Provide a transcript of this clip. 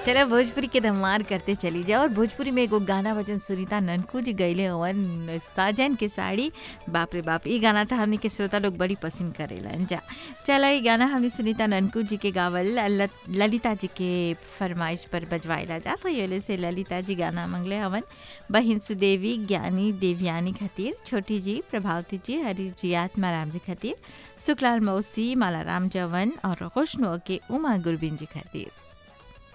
चलो भोजपुरी के धमार करते चली जाओ और भोजपुरी में एगो गाना वजन सुनीता ननकू जी गईले हवन साजन के साड़ी बाप रे बाप ई गाना था हमने के श्रोता लोग बड़ी पसंद करेलन जा चलो ई गाना हमने सुनीता ननकू जी के गावल ल- ललिता जी के फरमाइश पर बजवाइला जा तो ये से ललिता जी गाना मंगले हवन बहिन सुदेवी ज्ञानी देवयानी खातिर छोटी जी प्रभावती जी हरी जी आत्माराम जी खातिर सुखलाल मौसी मालाराम जवन और खुशनुआ के उमा गुरबिन जी खातिर